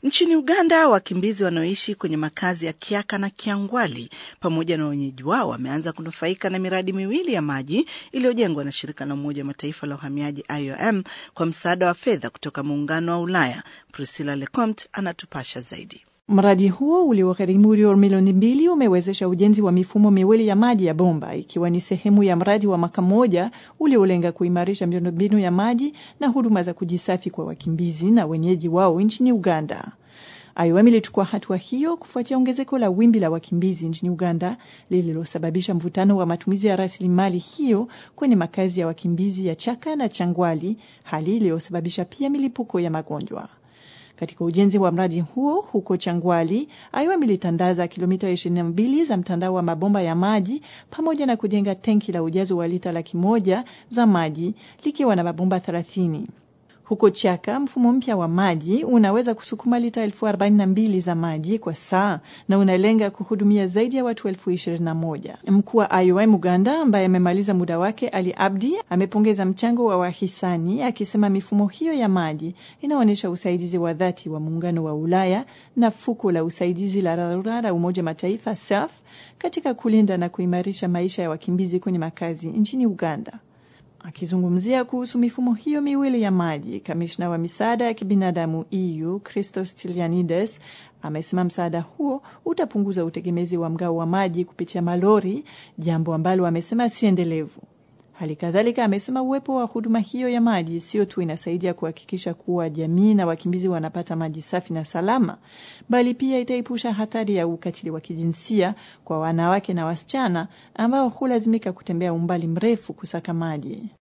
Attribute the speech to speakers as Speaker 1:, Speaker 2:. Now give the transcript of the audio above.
Speaker 1: Nchini Uganda, wakimbizi wanaoishi kwenye makazi ya Kiaka na Kiangwali pamoja na wenyeji wao wameanza kunufaika na miradi miwili ya maji iliyojengwa na shirika la Umoja wa Mataifa la uhamiaji IOM kwa msaada wa fedha kutoka Muungano wa Ulaya. Priscilla Lecomte anatupasha zaidi.
Speaker 2: Mradi huo uliogharimu euro milioni mbili umewezesha ujenzi wa mifumo miwili ya maji ya bomba ikiwa ni sehemu ya mradi wa mwaka mmoja uliolenga kuimarisha miundombinu ya maji na huduma za kujisafi kwa wakimbizi na wenyeji wao nchini Uganda. IOM ilichukua hatua hiyo kufuatia ongezeko la wimbi la wakimbizi nchini Uganda lililosababisha mvutano wa matumizi ya rasilimali hiyo kwenye makazi ya wakimbizi ya Chaka na Changwali, hali iliyosababisha pia milipuko ya magonjwa. Katika ujenzi wa mradi huo huko Changwali, IOM ilitandaza kilomita 22 za mtandao wa mabomba ya maji pamoja na kujenga tenki la ujazo wa lita laki moja za maji likiwa na mabomba 30. Huko Chaka, mfumo mpya wa maji unaweza kusukuma lita elfu arobaini na mbili za maji kwa saa na unalenga kuhudumia zaidi ya watu elfu ishirini na moja. Mkuu wa IOM Uganda ambaye amemaliza muda wake, Ali Abdi, amepongeza mchango wa wahisani akisema mifumo hiyo ya maji inaonyesha usaidizi wa dhati wa Muungano wa Ulaya na fuko la usaidizi la dharura la Umoja Mataifa SAF katika kulinda na kuimarisha maisha ya wakimbizi kwenye makazi nchini Uganda. Akizungumzia kuhusu mifumo hiyo miwili ya maji, kamishna wa misaada ya kibinadamu EU Christos Stylianides amesema msaada huo utapunguza utegemezi wa mgao wa maji kupitia malori, jambo ambalo amesema si endelevu. Hali kadhalika amesema uwepo wa huduma hiyo ya maji sio tu inasaidia kuhakikisha kuwa jamii na wakimbizi wanapata maji safi na salama, bali pia itaepusha hatari ya ukatili wa kijinsia kwa wanawake na wasichana ambao hulazimika kutembea umbali mrefu kusaka maji.